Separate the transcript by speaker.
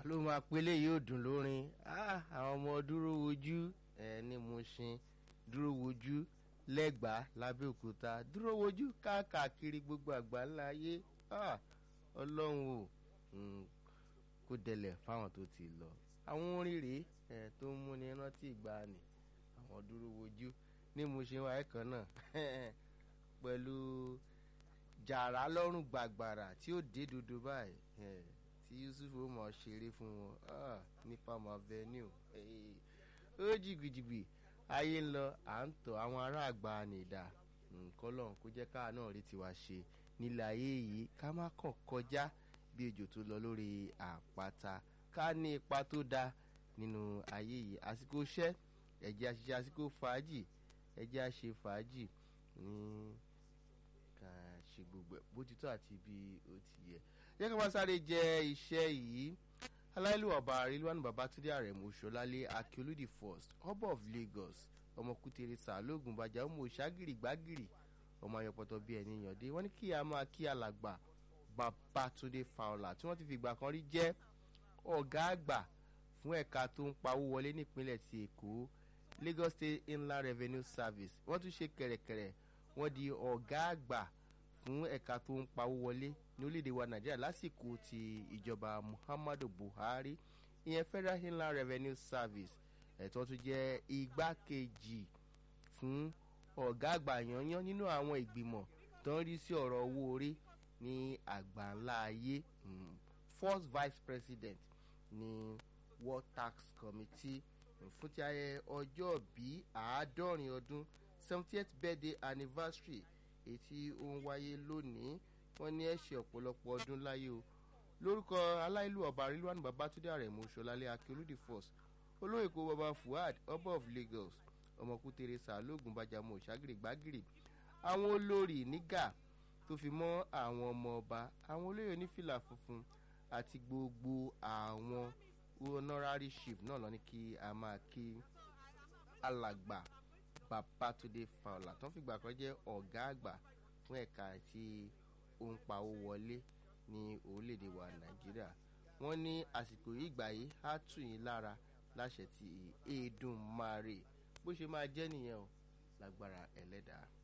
Speaker 1: ló máa pélé yóò dùn lórin Ah, àwọn ọmọ dúró wojú ẹ ní Mushin dúró wojú lẹ́gbàá lábẹ́òkúta dúró wojú káàkiri gbogbo àgbáńlá ayé Ah, ọlọ́run o Mm, kó dẹlẹ̀ fáwọn tó ti lọ àwọn orin rèé ẹ tó ń múni rántí ìgbàanì àwọn dúró wojú ní Mushin wáyé kan náà pẹ̀lú jàrá lọ́rùn gbàgbàrà tí ó dé dodo báyìí ẹ, tí Yusuf ó mọ̀ ṣeré fún wọn Ah, ní Palm Avenue Eh, ó jìgbìjìgbì ayé ń lọ à ń tọ̀ àwọn ará àgbà nìdá nǹkan lọ́hùn kó jẹ́ káà náà rí tiwa ṣe nílẹ̀ ayé yìí ká má kàn kọjá bí ejò tó lọ lórí àpáta ká ní ipa tó dáa nínú ayé yìí àsìkò iṣẹ́ ẹ̀jẹ̀ àṣìṣe àsìkò fàájì ẹ̀jẹ̀ àṣe fàájì ní ká ṣe gbogbo ẹ̀ bó ti tó àti bí ó ti yẹ. yẹ ká máa sáré jẹ iṣẹ́ yìí aláìlú ọba àrílùwánu babatunde àrẹ̀mú ṣọlálé akíolúdì first ọba of Lagos ọmọ kútere sàlóògùn bàjá ọmọ òṣàgìrì gbàgìrì ọmọ ayọpọtọ bíi ẹni yànde wọ́n ní kí a máa kí alàgbà babatunde fowler tí wọ́n ti fi ìgbà kan rí jẹ́ ọ̀gá àgbà fún ẹ̀ka tó ń pawó wọlé nípínlẹ̀ ti èkó Lagos State Inland Revenue Service wọ́n tún ṣe kẹ̀rẹ̀kẹ̀rẹ̀ wọ́n di ọ̀gá àgbà fún ẹ̀ka tó ń pawó wọlé ní orílẹ̀-èdè wa Nàìjíríà lásìkò ti ìjọba Muhammadu Buhari ìyẹn Federal Inland Revenue Service ẹ̀tọ́ tún jẹ́ igbákejì fún ọ̀gá àgbà yanyan nínú àwọn ìgbìmọ̀ tó ń rí sí ọ̀rọ̀ owó orí ní àgbáńlá ayé mm, first vice president ní World Tax Committee fún ti ayẹyẹ ọjọ́ bí àádọ́rin ọdún seventieth birthday anniversary èyí tí ó ń wáyé lónìí wọ́n ní ẹ ṣe ọ̀pọ̀lọpọ̀ ọdún láyé o lórúkọ aláìlú ọba rilwan babatunde arẹ̀mú ṣọlálẹ akérúdì first olóyè kó baba fuad ọba of Lagos ọmọkùtèrè sàlóògùn bàjàmọ òṣàgìrì gbàgìrì àwọn olórí nígà tó fi mọ́ àwọn ọmọ ọba àwọn olóyè onífìlà funfun àti gbogbo àwọn honorary chief náà lọ ní kí a máa kí alàgbà babatunde fowler tó ń fìgbà kan jẹ́ ọ̀gá àgbà fún ẹ̀ka tí ó ń pawó wọlé ní orílẹ̀-èdè wa nàìjíríà wọ́n ní àsìkò yìí gbà yìí á tù yín lára láṣẹ ti Èdùmàrè bó ṣe máa jẹ́ nìyẹn o lágbára ẹlẹ́dàá.